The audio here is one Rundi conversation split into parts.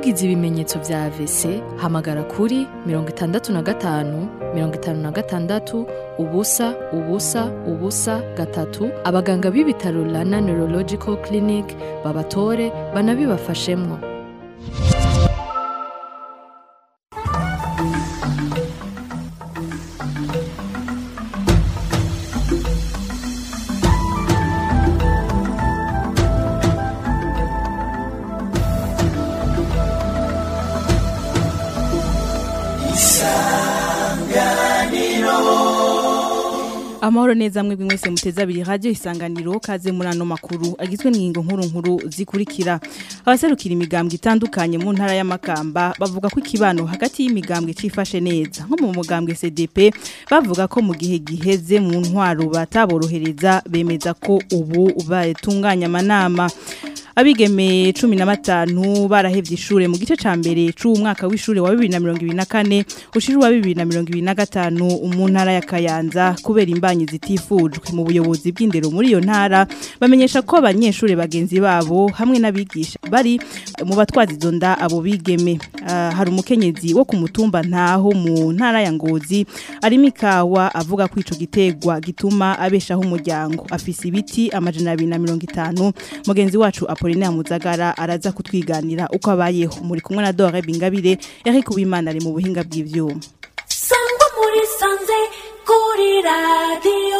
ugize ibimenyetso vya AVC hamagara kuri mirongo itandatu na gatanu mirongo itanu na gatandatu ubusa ubusa ubusa gatatu abaganga b'ibitaro Rana Neurological Clinic babatore banabibafashemwo amahoro neza mwebwe mwese muteze abiri radio isanganiro kaze muri ano makuru agizwe n'ingingo nkuru nkuru zikurikira abaserukira imigambwe itandukanye mu ntara y'amakamba bavuga ko ikibano hagati y'imigambwe cifashe neza nko mu mugambwe CDP bavuga ko mu gihe giheze mu ntwaro bataborohereza bemeza ko ubu batunganya amanama abigeme cumi na batanu barahevye ishure mu gice ca mbere c'umwaka w'ishure wa 2024 ushira wa 2025 mu ntara ya Kayanza kubera imbanyi zitifujwe mu buyobozi bw'indero muri iyo ntara bamenyesha ko abanyeshure bagenzi babo hamwe n'abigisha bari mu batwazi izo nda abo bigeme uh, hari umukenyezi wo ku mutumba ntaho mu ntara ya Ngozi ari mikawa avuga ko ico gitegwa gituma abeshaho umuryango afise ibiti amajana 250 mugenzi wacu Apollinaire Muzagara araza kutwiganira uko abayeho muri kumwe na Dore Bingabire Eric Uwimana ari mu buhinga bw'ivyuma Sangwa muri sanze kuri radio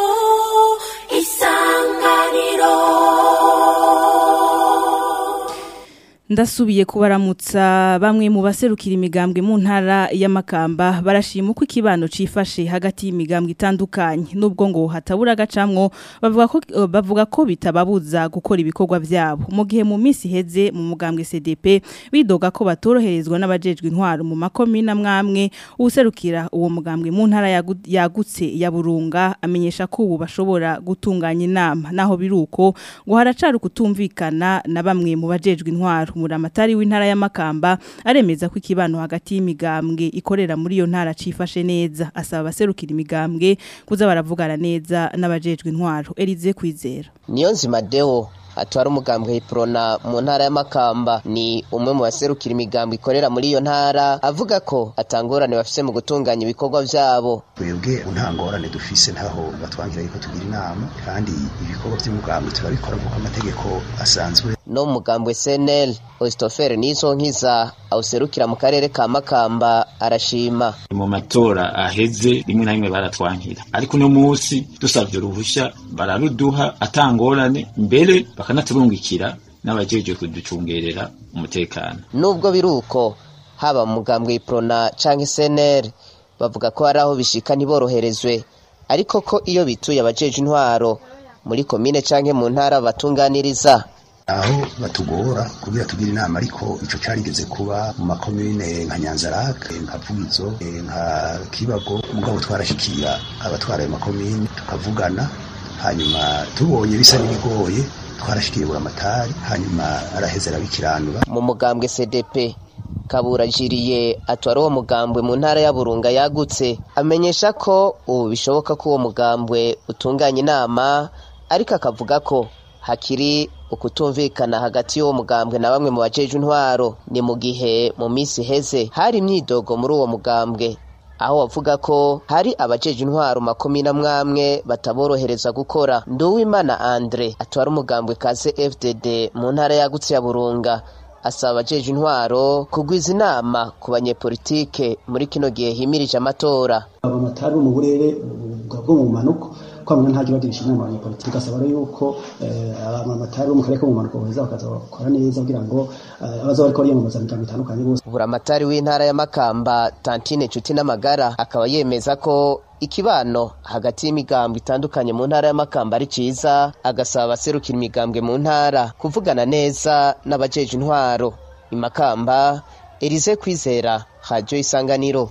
isanganiro Ndasubiye kubaramutsa bamwe mu baserukira imigambwe mu ntara y'amakamba barashima uko ikibano cifashe hagati y'imigambwe itandukanye nubwo ngo hatabura agacamwo bavuga ko bavuga ko bitababuza gukora ibikorwa vyabo mu gihe mu minsi heze mu mugambwe CDP bidoga ko batoroherezwa n'abajejwe intwaro mu makomine amwamwe userukira uwo mugambwe mu ntara yagu- yagutse ya Burunga amenyesha ko ubu bashobora gutunganya inama naho biruko ngo haracari kutumvikana na bamwe mu bajejwe intwaro muramatari w'intara y'amakamba aremeza ko ikibano hagati y'imigambwe ikorera muri iyo ntara cifashe neza asaba abaserukira imigambwe kuza baravugana neza n'abajejwe intwaro Elize kwizera niyo nzima deo atwara umugambwe hiprona mu ntara y'amakamba ni umwe mu baserukira imigambwe ikorera muri iyo ntara avuga ko atangorane bafise mu gutunganya ibikorwa vyabo twebwe nta ngorane dufise ntaho batwangira yuko tugira inama kandi ibikorwa by'umugambwe turabikora nk'uko amategeko asanzwe no mu mugambwe CNL Ostofere nizo nkiza awuserukira mu karere ka Makamba arashima mu matora aheze rimwe na rimwe baratwankira ariko uno munsi dusavye uruhusha bararuduha atangorane mbere bakanaturungikira n'abajejwe kuducungerera umutekano nubwo biruko haba mu mugambwe Iprona canke CNL bavuga ko hari aho bishika ntiboroherezwe ariko ko iyo bituye abajeje intwaro muri komine canke mu ntara batunganiriza aho batugora kugira tugire inama ariko ico carigeze kuba mu makomine nka Nyanzarake nka Vugizo eh, nka Kibago mugabo twarashikira abatwara ayo makomine tukavugana hanyuma tubonye bisa n'ibigoye twarashikiye buramatari hanyuma araheza arabikiranura mu mugambwe CDP Kabura Jiriye atwara uwo mugambwe mu ntara ya Burunga yagutse amenyesha ko ubu bishoboka ko uwo mugambwe utunganya inama ariko akavuga ko hakiri ukutumvikana hagati y'uwo mugambwe na bamwe mu bajeje intwaro ni mu gihe mu minsi heze hari imyidogo muri uwo mugambwe aho bavuga ko hari abajeje intwaro makomine amwamwe bataborohereza gukora Nduwimana Andre atwara umugambwe kaze FDD mu ntara yagutse ya Burunga asaba abajeje intwaro kugwiza inama ku banyepolitike muri kino gihe himirije amatora abamatari bo mu burere bwo mu manuko kwamana nta bagirisha inama abanyepolitike gasaba rero yuko abamatari bo mu karere ko mu manuko baheza bakaza bakora neza kugira ngo abaza bariko bariyamamaza migambo itandukanye bose buramatari w'intara ya Makamba Tantine Nshuti n'amagara akaba yemeza ko ikibano hagati y'imigambwe itandukanye mu ntara y'amakamba ari ciza agasaba abaserukira imigambwe mu ntara kuvugana neza n'abajeje intwaro imakamba Elize Kwizera Radio Isanganiro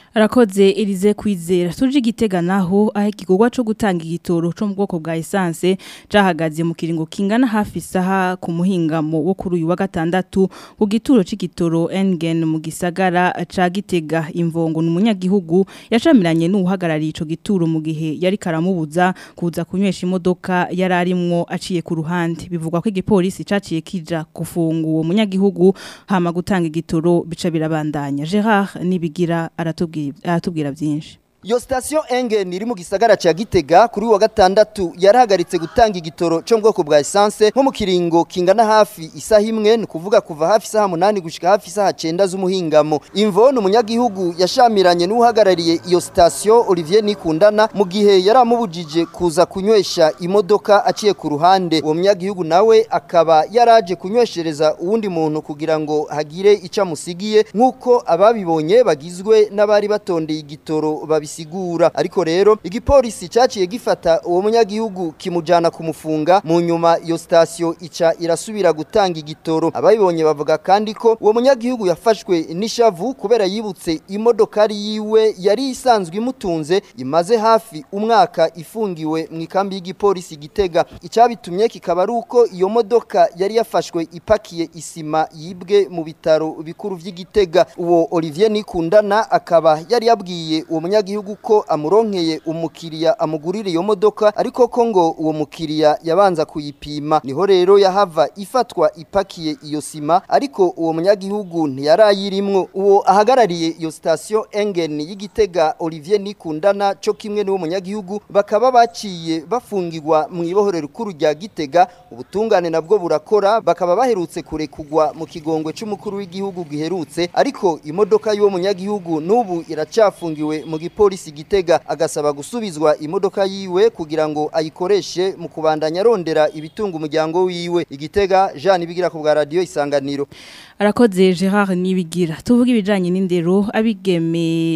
Arakoze Elize kwizera tuje igitega naho aho igikorwa cyo gutanga igitoro cyo mu bwoko bwa essence cahagaze mu kiringo kingana hafi isaha ku muhingamo wo kuri uyu wa gatandatu ku gituro c'igitoro Engen mu gisagara ca Gitega imvongo n'umunyagihugu yacamiranye n'uhagarariye ico gituro mu gihe yari karamubuza kuza kunywesha imodoka yararimwo aciye ku ruhande bivugwa ko igipolisi caciye kija gufunga uwo munyagihugu hama gutanga igitoro bica birabandanya Gerard nibigira aratubwira aratubwira byinshi Iyo station Engen iri mu gisagara ca Gitega kuri wa gatandatu yarahagaritse gutanga igitoro cyo mu bwoko bwa essence nko mu kiringo kingana hafi isaha imwe ni kuvuga kuva hafi isaha munani gushika hafi isaha cenda z'umuhingamo imvo ni umunyagihugu yashamiranye n'uhagarariye iyo station Olivier Nikundana mu gihe yaramubujije kuza kunywesha imodoka aciye ku ruhande uwo munyagihugu nawe akaba yaraje kunyweshereza uwundi muntu kugira ngo hagire ica musigiye nk'uko ababibonye bagizwe n'abari batondeye igitoro babi bisigura ariko rero igipolisi caciye gifata uwo munyagihugu kimujana kumufunga mu nyuma iyo station ica irasubira gutanga igitoro abayibonye bavuga kandi ko uwo munyagihugu yafashwe n'ishavu kubera yibutse imodokari yiwe yari isanzwe imutunze imaze hafi umwaka ifungiwe mu ikambi y'igipolisi gitega icabitumye kikaba ari uko iyo modoka yari yafashwe ipakiye isima yibwe mu bitaro bikuru vy'igitega uwo Olivier Nikundana akaba yari yabwiye uwo munyagihugu gihugu ko amuronkeye umukiriya amugurira iyo modoka ariko ko ngo uwo mukiriya yabanza kuyipima niho rero yahava ifatwa ipakiye iyo sima ariko uwo munyagihugu ntiyarayirimwo uwo ahagarariye iyo station Engen y'igitega Olivier Nikundana cyo kimwe n'uwo munyagihugu bakaba baciye bafungirwa mu ibohorero rukuru rya Gitega ubutungane nabwo burakora bakaba baherutse kurekugwa mu kigongwe c'umukuru w'igihugu giherutse ariko imodoka y'uwo munyagihugu n'ubu iracafungiwe mu gipo polisi gitega agasaba gusubizwa imodoka yiwe kugira ngo ayikoreshe mu kubandanya arondera ibitunga umuryango wiwe igitega Jean Ibigira ku bwa radio isanganiro arakoze Gerard nibigira tuvuga ibijanye n'indero abigeme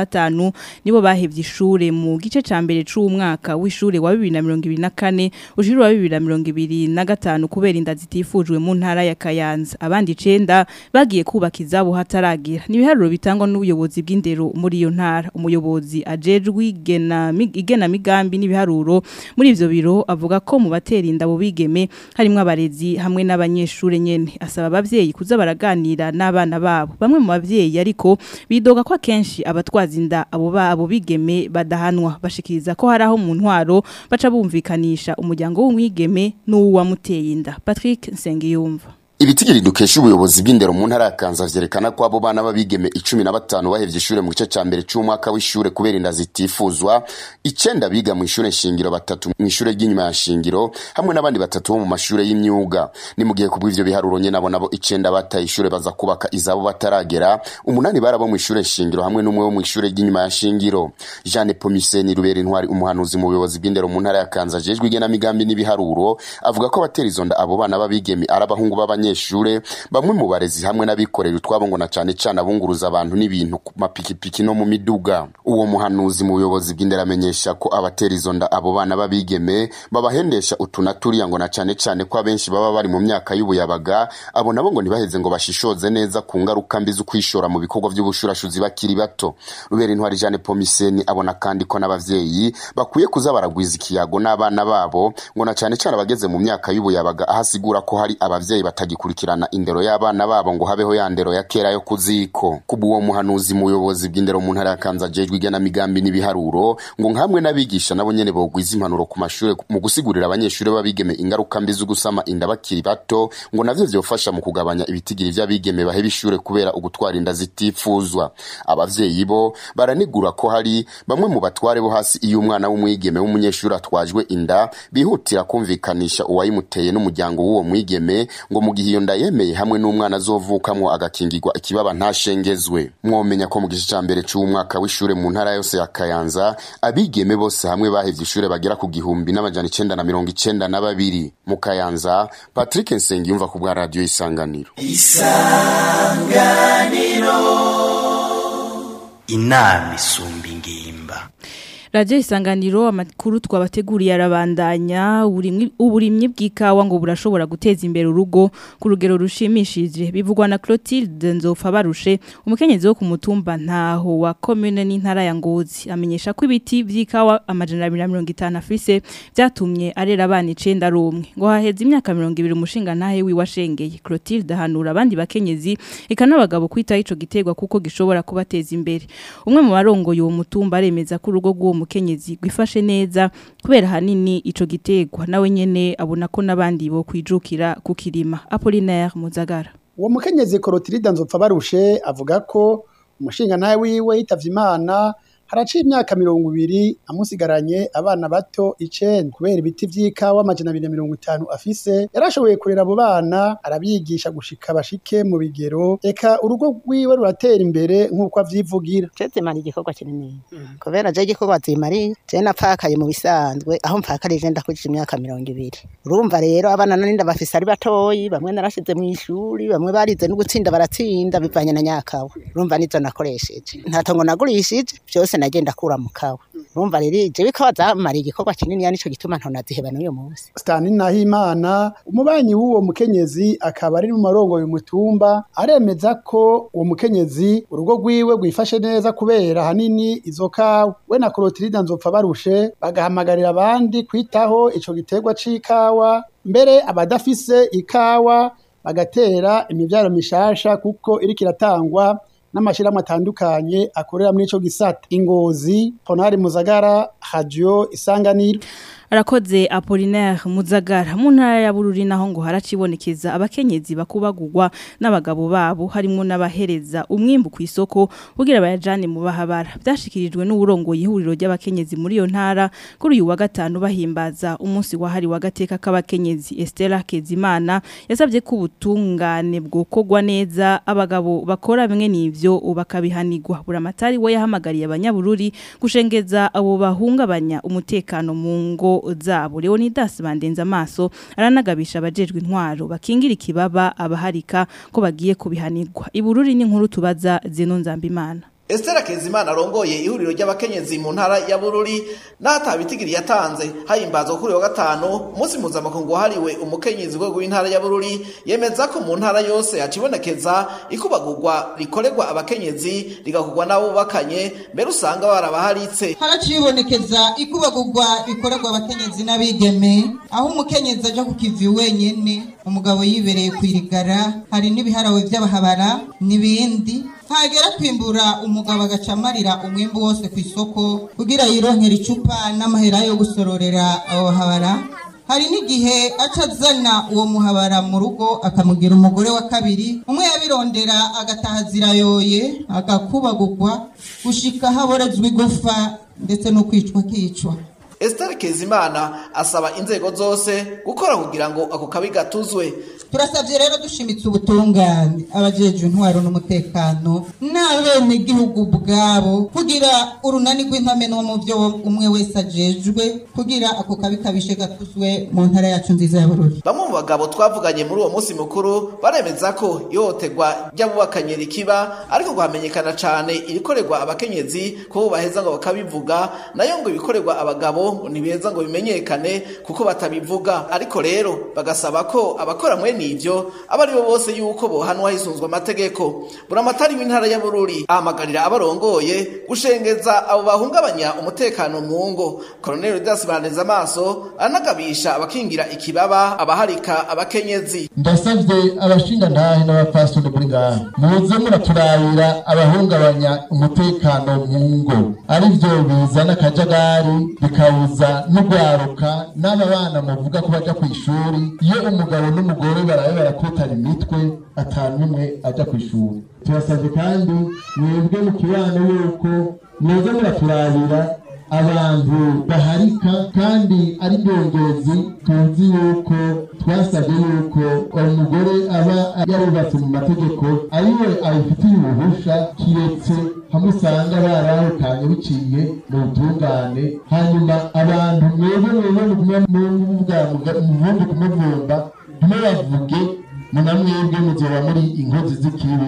15 nibo bahevye ishure mu gice ca mbere c'umwaka w'ishure wa 2024 ujuru wa 2025 kubera inda zitifujwe mu ntara ya Kayanza abandi 9 bagiye kubaka izabo hataragira nibiharuro bitangwa n'ubuyobozi bw'indero muri iyo ntara umuyobozi ajejwe igena igena migambi n'ibiharuro muri ivyo biro avuga ko mu batera inda bo bigeme harimo abarezi hamwe n'abanyeshure nyene asaba abavyeyi kuza baraganira n'abana babo bamwe mu bavyeyi ariko bidoga ko akenshi abatwaza inda abo babo bigeme badahanwa bashikiriza ko hari aho mu ntwaro baca bumvikanisha umuryango w'umwigeme n'uwamuteye inda Patrick Nsengiyumva Ibitigiri dukesha ubuyobozi bw'indero mu ntara ya Kanza vyerekana ko abo bana babigeme 15 bahevye ishure mu gice ca mbere c'umwaka w'ishure kubera inda zitifuzwa icenda biga mu ishure shingiro batatu mu ishure ry'inyuma ya shingiro hamwe n'abandi batatu bo mu mashure y'imyuga ni mu gihe kubw'ivyo biharuro nye nabo nabo icenda bataye ishure baza kubaka izabo bataragera umunani barabo mu ishure shingiro hamwe n'umwe wo mu ishure ry'inyuma ya shingiro Jeanne Pomiseni Rubera intwari umuhanuzi mu buyobozi bw'indero mu ntara ya Kanza jejwe igena migambi n'ibiharuro avuga ko abatera izo nda abo bana babigeme arabahungu b'abanye abanyeshure bamwe mu barezi hamwe n'abikorera utwabo ngo na cane cane abunguruza abantu n'ibintu ku mapikipiki no mu miduga uwo muhanuzi mu buyobozi bw'indera amenyesha ko abatera izo nda abo bana babigeme babahendesha utuna turiya ngo na cane cane ko abenshi baba bari mu myaka y'ubuyabaga abo nabo ngo ntibaheze ngo bashishoze neza ku ngaruka mbi zo kwishora mu bikorwa by'ubushurashuzi bakiri bato rubera intwari Jeanne Pomiseni abona kandi ko n'abavyeyi bakwiye kuza baragwiza ikiyago n'abana babo ngo na cane cane abageze mu myaka y'ubuyabaga ahasigura ko hari abavyeyi batagi gukurikirana indero y'abana babo ngo habeho ya ndero ya kera yo kuziko kuba uwo muhanuzi mu buyobozi bw'indero mu ntara ya Kanza jejwe igena migambi n'ibiharuro ngo nkamwe n'abigisha nabo nyene bogwiza impanuro ku mashure mu gusigurira abanyeshure babigeme ingaruka mbi zo gusama inda bakiri bato ngo navyo vyofasha mu kugabanya ibitigiri vy'abigeme baheba ishure kubera ugutwara inda zitifuzwa abavyeyi bo baranigura ko hari bamwe mu batware bo hasi iyo umwana w'umwigeme w'umunyeshuri atwajwe inda bihutira kumvikanisha uwayimuteye n'umuryango w'uwo mwigeme ngo mu gihe iyo nda yemeye hamwe n'umwana azovukamwo agakingirwa ikibaba ntashengezwe mwomenya ko mu gice ca mbere c'umwaka w'ishure mu ntara yose ya Kayanza abigeme bose hamwe bahevye ishure bagera ku gihumbi n'amajana icenda na mirongo icenda na babiri mu Kayanza Patrick Nsengiyumva ku bwa radio Isanganiro Isanganiro inama isumba ingimba Radio isanganiro amakuru twabateguriye arabandanya uburimwi- uburimyi bw'ikawa ngo burashobora guteza imbere urugo ku rugero rushimishije bivugwa na Clotilde Nzofa barushe umukenyezi wo ku mutumba ntaho wa commune n'intara ya Ngozi amenyesha ko ibiti by'ikawa amajana 150 afise byatumye arera abana 9 rumwe ngo haheze imyaka 200 umushinga ntahe wi washengeye Clotilde hanura abandi bakenyezi eka n'abagabo kwita ico gitegwa kuko gishobora kubateza imbere umwe mu barongoye uwo mutumba aremeza ko urugo rw'uwo mukenyezi gwifashe neza kubera hanini ico gitegwa nawe nyene abona ko n'abandi bo kwijukira kukirima Apollinaire Muzagara uwo mukenyezi korotirida nzopfa barushe avuga ko umushinga nawe wiwe yitavye imana haraciye imyaka mirongo ibiri amusigaranye abana bato icenda kubera ibiti vy'ikawa amajana abiri na mirongo itanu afise yarashoboye kurera abo bana arabigisha gushika bashike mu bigero eka urugo rwiwe ruratera imbere nk'uko avyivugira zimara igikorwa kinini kubera je igikorwa zimari je napfakaye mu bisanzwe aho mpfakarije ndakurije imyaka mirongo ibiri urumva rero abana nani ndabafise ari batoyi bamwe narashize mu ishuri bamwe barize no gutsinda baratsinda bivanye na nyakawa urumva nizo nakoresheje nta tongo nagurishije byose nagenda kura mu kawa urumva rero je bikawa zamara igikorwa kinini nico gituma ntonaziheba n'uyu munsi Stanley Nahimana umubanyi w'uwo mukenyezi akaba ari mu marongo y'umutumba aremeza ko uwo mukenyezi urugo rwiwe rwifashe neza kubera hanini izo kawa we na Clotilde nzopfa barushe bagahamagarira abandi kwitaho ico giterwa c'ikawa mbere abadafise ikawa bagatera imivyaro mishasha kuko iriko iratangwa n'amashirahamwe atandukanye akorera muri ico gisata ingozi Honari Muzagara Radio Isanganiro Arakoze Apollinaire Muzagara mu ntara ya Bururi naho ngo haracibonekeza abakenyezi bakubagurwa n'abagabo babo harimo n'abahereza umwimbu ku isoko kugira bayajane mu bahabara byashikirijwe n'uburongo yihuriro ry'abakenyezi muri iyo ntara kuri uyu wa gatanu bahimbaza umunsi wahari wa gateka k'abakenyezi Estella Kezimana yasabye ko ubutungane bwokogwa neza abagabo bakora bimwe n'ivyo bakabihanirwa buramatari we yahamagariye abanyabururi gushengeza abo bahungabanya umutekano mu ngo zabo Leonidas bandenza amaso aranagabisha abajejwe intwaro bakingira ikibaba abaharika ko bagiye kubihanirwa ibururi n'inkuru tubaza zino nzambimana Estera Kezimana arongoye ihuriro ry'abakenyezi mu ntara ya Bururi n'atabitigiri yatanze hayimbazwa kuri wa gatanu umunsi mpuzamakungu wahariwe umukenyezi rwego w'intara ya Bururi yemeza ko mu ntara yose hacibonekeza ikubagurwa rikorerwa abakenyezi rigakugwa n'abo bubakanye mbere usanga barabaharitse haracibonekeza ikubagurwa rikorerwa abakenyezi n'abigeme aho umukenyezi aja ku kivi wenyene umugabo yibereye kwirigara hari n'ibiharawe vy'abahabara n'ibindi hagera kwimbura umugabo agacamarira umwimbu wose ku isoko kugira yironkera icupa n'amahera yo gusororera abo bahabara hari n'igihe aca azana uwo muhabara mu rugo akamugira umugore wa kabiri umwe yabirondera agataha zirayoye agakubagurwa gushika haborezwa igufa ndetse no kwicwa kicwa Esther Kezimana asaba inzego zose gukora kugira ngo ako kabi gatuzwe turasabye rero dushimitse ubutungane abajejwe intwaro n'umutekano n'abene gihugu bwabo kugira urunani rw'intamenwa mu byo umwe wese ajejwe kugira ako kabi kabishe gatuzwe mu ntara yacu nziza ya Bururi bamwe mu bagabo twavuganye muri uwo munsi mukuru baremeza ko ihohoterwa ry'abubakanye rikiba ariko ngo hamenyekana cane irikorerwa abakenyezi ko baheza ngo bakabivuga nayo ngo ibikorerwa abagabo ngo ntibiheza ngo bimenyekane kuko batabivuga ariko rero bagasaba ko abakora mwene ivyo aba ari bo bose yuko bohanwa hisunzwe amategeko buramatari w'intara ya Bururi ahamagarira abarongoye gushengeza abo bahungabanya umutekano mu ngo Colonel Rudas Baneza amaso anagabisha abakingira ikibaba abaharika abakenyezi ndasavye abashinga ntahe n'abapastori muri ngaha muze muraturabira abahungabanya umutekano mu ngo arivyo bizana akajagari bikawuza n'ugwaruka n'aba bana muvuga ko baja kw'ishuri iyo umugabo n'umugore barabe barakutana imitwe atanumwe aja kw'ishuri turasavye kandi mwebwe mu kibano yuko muze muraturabira abantu baharika kandi ari byongezi tuzi yuko twasabye yuko umugore aba yarubatse mu mategeko ariwe abifitiye uruhusha kiretse hamwe usanga barahukanye biciye mu butungane hanyuma abantu mwebwe mwebwe mugume muvuga muvumbi kumuvumba ntimubavuge muna mwebwe muzoba muri inkozi z'ikibi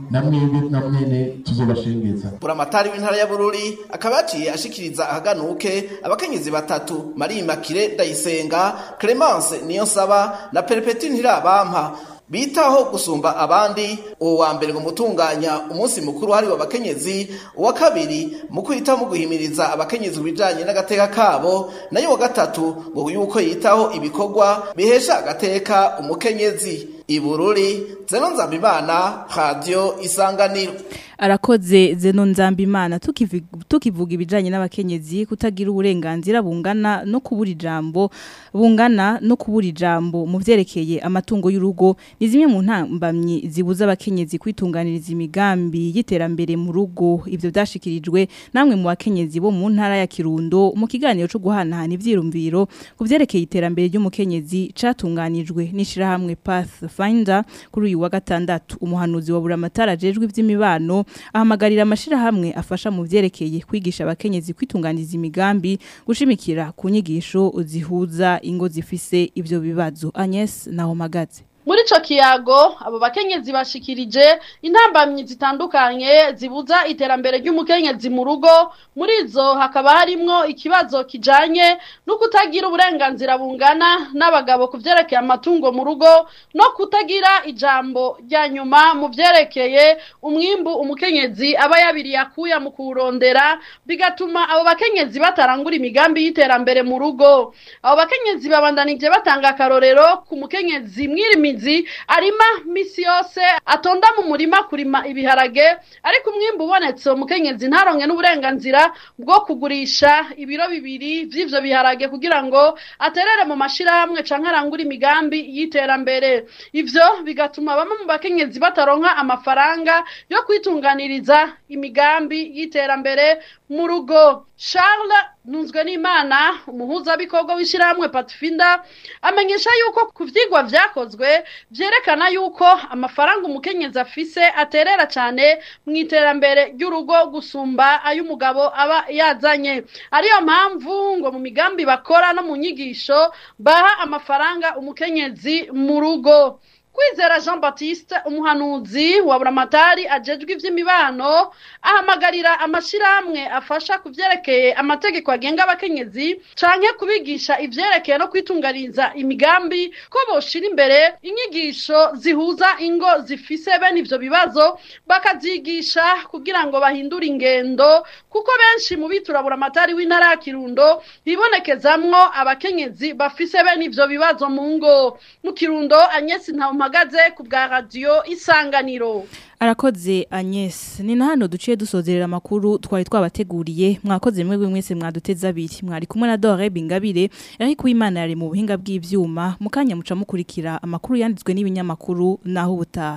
namwe namwene tuzobashengeza buramatari w'intara ya bururi akaba yaciye ashikiriza ahaganuke abakenyezi batatu marie makire ndayisenga clemence niyonsaba na perepeti ntirabampa bitaho gusumba abandi uwo wa mbere mu gutunganya umunsi mukuru hariwe abakenyezi uwa kabiri mu kwita mu guhimiriza abakenyezi ku bijanye n'agateka kabo nayo wa gatatu ngo yuko yitaho ibikorwa bihesha agateka umukenyezi ibururi zeno nzambimana radio isanganiro arakoze zeno nzambimana tukivi- tukivuga ibijanye n'abakenyezi kutagira uburenganzira bungana no kubura ijambo bungana no kubura ijambo mu vyerekeye amatungo y'urugo ni zimwe mu ntambamyi zibuza abakenyezi kwitunganiriza imigambi y'iterambere mu rugo ivyo vyashikirijwe namwe mu bakenyezi bo mu ntara ya Kirundo mu kiganiro cyo guhanahana ivyirumviro ku vyerekeye iterambere ry'umukenyezi catunganijwe n'ishirahamwe Pathfinder kuri uyu wa gatandatu umuhanuzi wa buramatara ajejwe ivy'imibano ahamagarira amashirahamwe afasha mu vyerekeye kwigisha abakenyezi kwitunganiza imigambi gushimikira ku nyigisho zihuza ingo zifise ivyo bibazo Agnes Nahomagaze muri ico kiyago abo bakenyezi bashikirije intambamyi zitandukanye zibuza iterambere ry'umukenyezi mu rugo muri izo hakaba harimwo ikibazo kijanye no kutagira uburenganzira bungana n'abagabo ku vyerekeye amatungo mu rugo no kutagira ijambo rya nyuma mu vyerekeye umwimbu umukenyezi aba yabiriye akuya mu kuwurondera bigatuma abo bakenyezi batarangura imigambi y'iterambere mu rugo abo bakenyezi babandanije batanga akarorero ku mukenyezi mwirimi umuhinzi arima misi yose atonda mu murima kurima ibiharage ariko umwimbu ubonetse umukenyezi ntaronke n'uburenganzira bwo kugurisha ibiro bibiri vy'ivyo biharage kugira ngo aterere mu mashirahamwe canke arangure imigambi y'iterambere ivyo bigatuma bamwe mu bakenyezi bataronka amafaranga yo kwitunganiriza imigambi y'iterambere mu rugo Charles nunzwe n'Imana umuhuzabikorwa w'ishirahamwe Patfinda amenyesha yuko ku vyigwa vyakozwe vyerekana yuko amafaranga umukenyezi afise aterera cane mu iterambere ry'urugo gusumba ay'umugabo aba yazanye ariyo mpamvu ngo mu migambi bakora no mu nyigisho baha amafaranga umukenyezi mu rugo kwizera jean baptiste umuhanuzi wa buramatari ajejwe ivy'imibano ahamagarira amashirahamwe afasha ku vyerekeye amategeko agenga abakenyezi canke kubigisha ivyerekeye no kwitunganiza imigambi ko boshira imbere inyigisho zihuza ingo zifise bene ivyo bibazo bakazigisha kugira ngo bahindure ingendo kuko benshi mu bitura buramatari w'intara ya kirundo bibonekezamwo abakenyezi bafise bene ivyo bibazo mu ngo mu kirundo anyesi nta mpagaze ku bwa radiyo isanganiro arakoze Agnes ni na hano duciye dusozerera amakuru twari twabateguriye mwakoze mwebwe mwese mwaduteze abiri mwari kumwe na Dore Bingabire ariko Imana yari mu buhinga bw'ivyuma mukanya muca mukurikira amakuru yanditswe n'ibinyamakuru naho ubutaha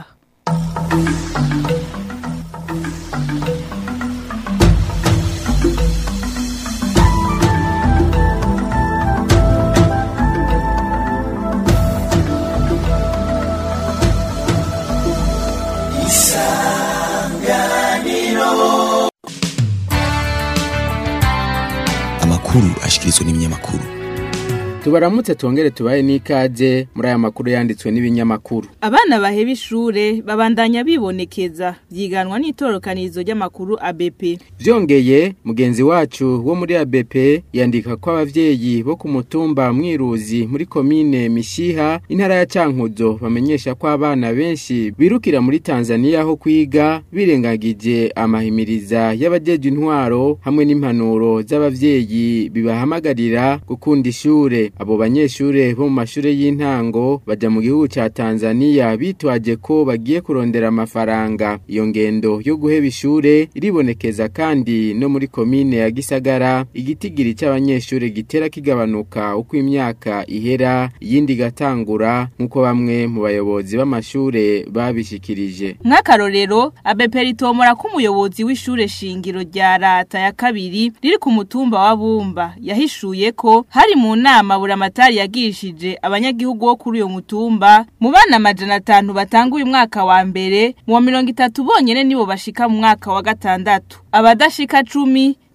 amakuru ashikirizwa n'ibinyamakuru tubaramutse twongere tubaye n'ikaze muri aya makuru yanditswe n'ibinyamakuru abana baheba ishure babandanya bibonekeza byiganwa n'itorokanizo ry'amakuru ABP byongeye mugenzi wacu wo muri ABP yandika ko abavyeyi bo ku mutumba mwiruzi muri komine Mishiha intara ya Cankuzo bamenyesha ko abana benshi birukira muri Tanzania ho kwiga birengagije amahimiriza y'abajeje intwaro hamwe n'impanuro z'abavyeyi bibahamagarira gukunda ishure abo banyeshure bo mu mashure y'intango baja mu gihugu ca Tanzania bitwaje ko bagiye kurondera amafaranga iyo ngendo yo guheba ishure iribonekeza kandi no muri komine ya Gisagara igitigiri c'abanyeshure gitera kigabanuka uko imyaka ihera iyindi gatangura nkuko bamwe mu bayobozi b'amashure babishikirije nk'akarorero ABP ritomora ko umuyobozi w'ishure shingiro rya rata ya kabiri riri ku mutumba wa Bumba yahishuye ko hari mu nama buramatari yagishije abanyagihugu bo kuri uyo mutumba mu bana amajana atanu batanga uyu mwaka wa mbere mu wa mirongo itatu bonyene nibo bashika mu mwaka wa gatandatu abadashika cumi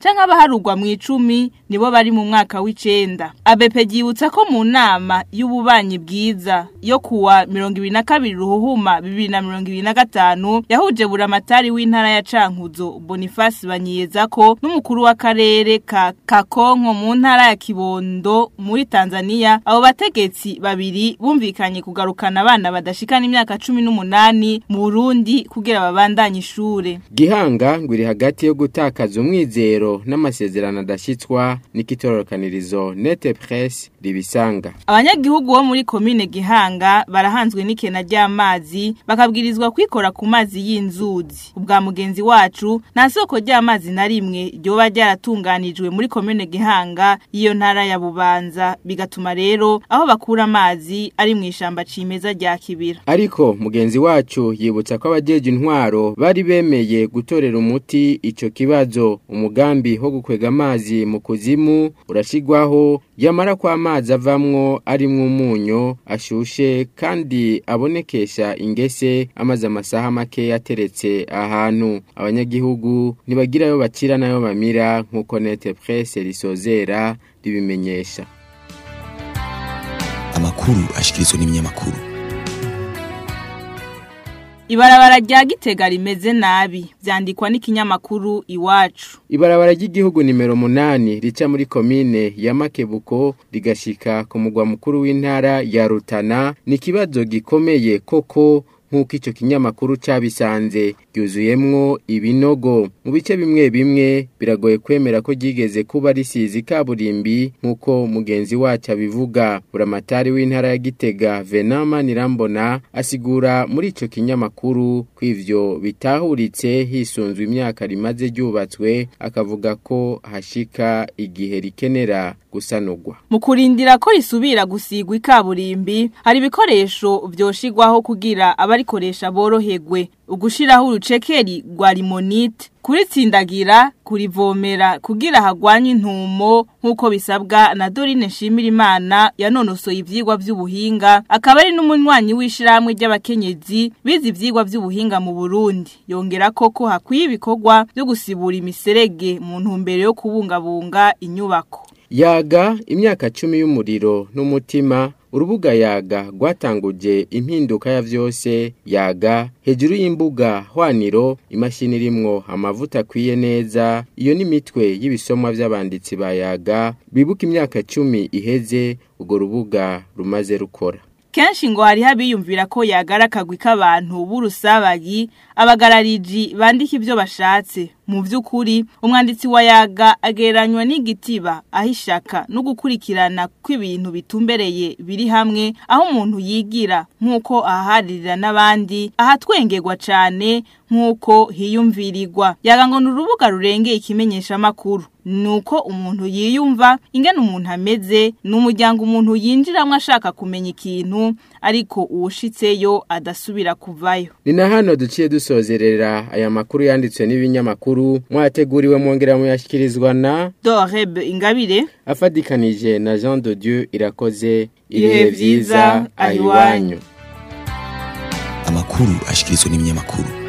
canke abaharugwa mu icumi nibo bari mu mwaka w'icenda abepe ryibutsa ko mu nama y'ububanyi bwiza yo kuwa mirongo ibiri na kabiri ruhuhuma bibiri na mirongo ibiri na gatanu yahuje buramatari w'intara ya cankuzo boniface banyiyeza ko n'umukuru w'akarere ka kakonko mu ntara ya kibondo muri tanzania abo bategetsi babiri bumvikanye kugarukana abana badashikana imyaka cumi n'umunani mu burundi kugira babandanye ishure gihanga ngo iri hagati yo gutakaza umwizero n'amasezerano adashyitswa n'ikitororokanirizo nete presse ribisanga abanyagihugu bo muri komine gihanga barahanzwe n'ikena ry'amazi bakabwirizwa kwikora ku mazi y'inzuzi ubwa mugenzi wacu nta soko ry'amazi na rimwe ryoba ryaratunganijwe muri komine gihanga y'iyo ntara ya bubanza bigatuma rero aho bakura amazi ari mu ishamba cimeza rya kibira ariko mugenzi wacu yibutsa ko abajeje intwaro bari bemeye gutorera umuti ico kibazo umugambi wo gukwega amazi mu kuzimu urashigwaho yamara ko amazi avamwo arimwo umunyu ashushe kandi abonekesha ingese amaze amasaha make yateretse ahantu abanyagihugu ntibagirayo bakira nayo bamira nk'uko nete presse risozera ribimenyesha amakuru ashikirizwa n'ibinyamakuru Ibarabara rya Gitega rimeze nabi vyandikwa n'ikinyamakuru iwacu. Ibarabara ry'igihugu nimero munani rica muri komine ya Makebuko rigashika ku mugwa mukuru w'intara ya Rutana ni kibazo gikomeye koko nk'uko icyo kinyamakuru cyabisanze ryuzuyemwo ibinogo mu bice bimwe bimwe biragoye kwemera ko ryigeze kuba risize kaburimbi nk'uko mugenzi wacu abivuga buramatari w'intara ya gitega venama nirambona asigura muri icyo kinyamakuru ko ivyo bitahuritse hisunzwe imyaka rimaze ryubatswe akavuga ko hashika igihe rikenera gusanurwa mu kurindira ko risubira gusigwa ikaburimbi hari ibikoresho vyoshigwaho kugira abarikoresha boroherwe ugushiraho urucekeri rwa limonite kuritsindagira kurivomera kugira hagwanye intumo nk'uko bisabwa na Dorine Nshimirimana yanonosoye ivyigwa vy'ubuhinga akaba ari n'umunywanyi w'ishiramwe ry'abakenyezi bize ivyigwa vy'ubuhinga mu Burundi yongera koko hakwiye ibikorwa byo gusibura imiserege mu ntumbero yo kubungabunga inyubako yaga imyaka cumi y'umuriro n'umutima urubuga yaga rwatanguje impinduka ya vyose yaga hejuru y'imbuga hwaniro imashini irimwo amavuta akwiye neza iyo ni mitwe y'ibisomwa vy'abanditsi ba yaga bibuka imyaka cumi iheze urwo rubuga rumaze rukora kenshi ngo hari habiyumvira ko yagara akagwi k'abantu b'urusabagi abagarariji bandika ibyo bashatse mu by'ukuri umwanditsi wa yaga agereranywa n'igitiba aho ishaka no gukurikirana kw'ibintu bitumbereye biri hamwe aho umuntu yigira nk'uko ahaharirira n'abandi ahatwengerwa cyane nk'uko hiyumvirirwa yaga ngo ni urubuga rurengeye ikimenyesha amakuru nuko umuntu yiyumva ingene umuntu ameze ni umuryango umuntu yinjiramo ashaka kumenya ikintu ariko uwushitseyo adasubira kuvayo ni na hano duciye dusozerera aya makuru yanditswe n'ibinyamakuru mwateguriwe mwongera muyashyikirizwa na doreb ingabire afadikanije na jean de dieu irakoze ibihe byiza ahiwanyu amakuru ashikirizwa n'ibinyamakuru